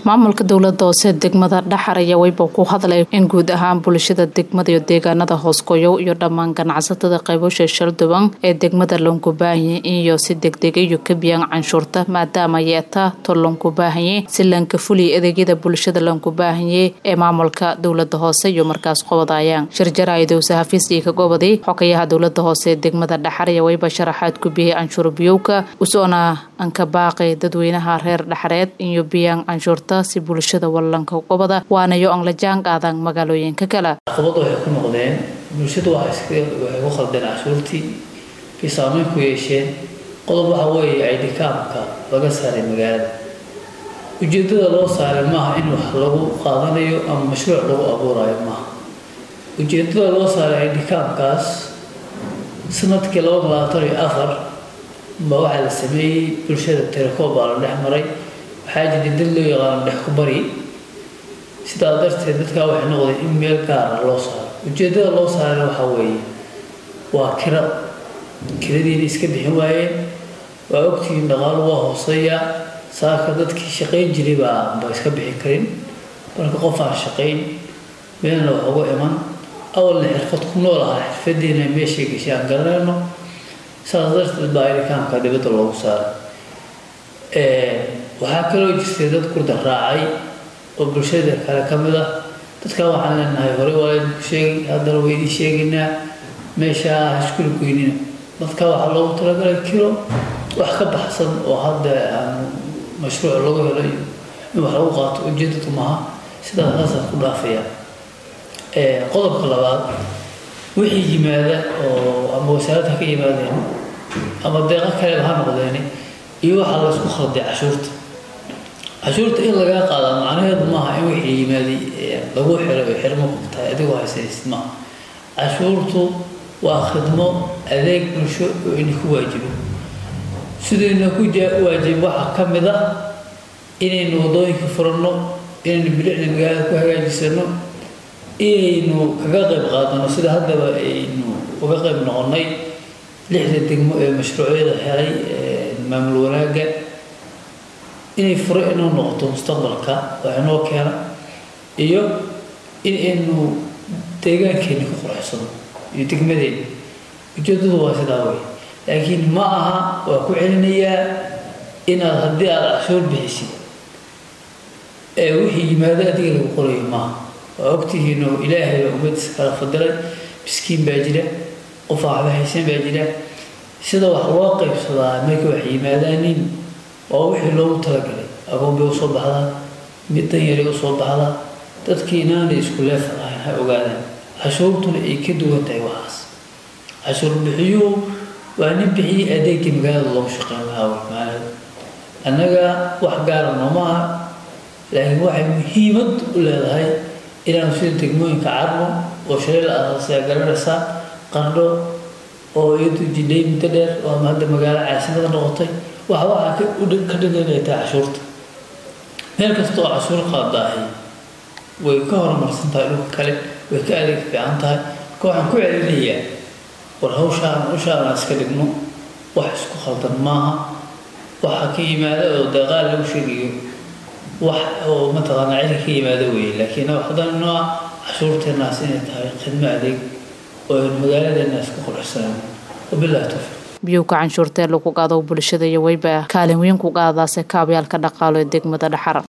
maamulka dowlada hoose degmada dhaxar ayaa weyba ku hadlay in guud ahaan bulshada degmada iyo deegaanada hoosgoyow iyo dhammaan ganacsatada qaybosha shalduban ee degmada loonkubaahanye iyo si degdega iyo kabiyaan canshuurta maadaama yeeta to loonkubaahanye si laanka fuliya adeegyada bulshada loonkubaahanye ee maamulka dowlada hoose iyo markaas qobadayaan shirjaraayadowse hafiis iyo kagobadi xogayaha dowlada hoose ee degmada dhaxar ayaa weyba sharaxaad ku bixiyay canshuur biyowka usoona anka baaqay dadweynaha reer dhaxareed iyo biyaan canshuurta si bulshada wallanka qobada waanayo aan la jaan qaadaan magaalooyinka kale caqabada waxay ku noqdeen bulshadu waxay ku khaldeen cashuurtii bay saameyn ku yeesheen qodob waxa weeye aydhikaamka laga saaray magaalada ujeedada loo saaray maaha in wax lagu qaadanayo ama mashruuc lagu abuurayo maaha ujeedada loo saaray aydhikaamkaas sanadkii laba labaatan iyo afar baa waxaa la sameeyey bulshada telecom baa la dhex maray waxaa jiray dad loo yaqaano dhex ku bari sidaa darteed dadkaa waxay noqdeen in meel gaara loo saaro ujeedada loo saarana waxaa weeye waa kira kiradiina iska bixin waayeen waa ogtihiin dhaqaalo waa hooseeya saaka dadkii shaqayn jiray baa ba iska bixin karin marka qof aan shaqayn meelna wax uga iman awalna xirfad ku nool ahaa xirfadiina meeshay gashay aan garanayno saas darteed baa ilikaamka dibadda loogu saaray waxaa kaloo jirtay dad kurda raacay oo bulshada kale ka mid ah dadkaa waxaan leenahay hore waa idinku sheegay haddana waa idiin sheegaynaa meeshaa hashkuli goynina dadkaa waxaa loogu talagalay kilo wax ka baxsan oo hadda aan mashruuc lagu helo iyo in wax lagu qaato ujeedadu maaha sidaas saasaan ku dhaafaya qodobka labaad wixii yimaada oo ama wasaaradda ka yimaadeen ama deeqo kaleba ha noqdeen iyo waxaa la isku khalday cashuurta cashuurta in lagaa qaada macnaheedu maaha in wixii yimaaday lagu xiro ay xirmo ku tahay adigoo haysanaysid maaha cashuurtu waa khidmo adeeg bulsho oo ina ku waajibo sidayna ku waajib waxaa ka mid ah inaynu waddooyinka furanno inaynu bilicna magaalada ku hagaajisano inaynu kaga qayb qaadano sida haddaba aynu uga qayb noqonnay lixda degmo ee mashruucyada helay maamul wanaagga inay furo inoo noqoto mustaqbalka wax inoo keena iyo in aynu deegaankeena ku qurxsano iyo degmadeena ujeedadu waa sidaa wey laakiin ma aha waa ku celinayaa inaad haddii aada cashuur bixisid ee wixii yimaado adiga lagu qorayo maaha waa ogtihiin oo ilaahay baa ummadiisa kala fadilay miskiin baa jira qof waxba haysan baa jira sida wax loo qaybsadaa markii wax yimaadaanin waa wixii loogu talagalay agoon bay usoo baxdaa mid danyaray usoo baxdaa dadkii inaanay isku leefal ahayn ha ogaadaan cashuurtuna ay ka duwan tahay waxaas cashuur bixiyuhu waa nin bixiyey adeegii magaalada loogu shaqeyn lahaa wey maalada annaga wax gaara nooma aha laakiin waxay muhiimad u leedahay inaanu sida degmooyinka carmo oo shalay la aasaasaya garanaysaa qardho oo iyadu jidhay muddo dheer oo ama hadda magaalo caasimada noqotay waxa waxaa ka dhigan inay tahay cashuurta meel kasta oo cashuur qaadaahay way ka horumarsan tahay dhulka kale way ka adeeg fiican tahay marka waxaan ku celinayaa war hawshaan hawshaan aan iska dhigno wax isku khaldan maaha waxa ka yimaada oo deeqaal lagu sheegayo wax oo mataqaanaa cilka ka yimaada weeye laakiin haddana nooca cashuurteenaas inay tahay khidmo adeeg oo aynu magaaladeena isku qurxsanayno wabillahi tawfiiq biyowka canshuurtee lagu qaado bulshada iyo weyba kaalin weyn ku qaadaase kaabyaalka dhaqaalo ee degmada dhaxar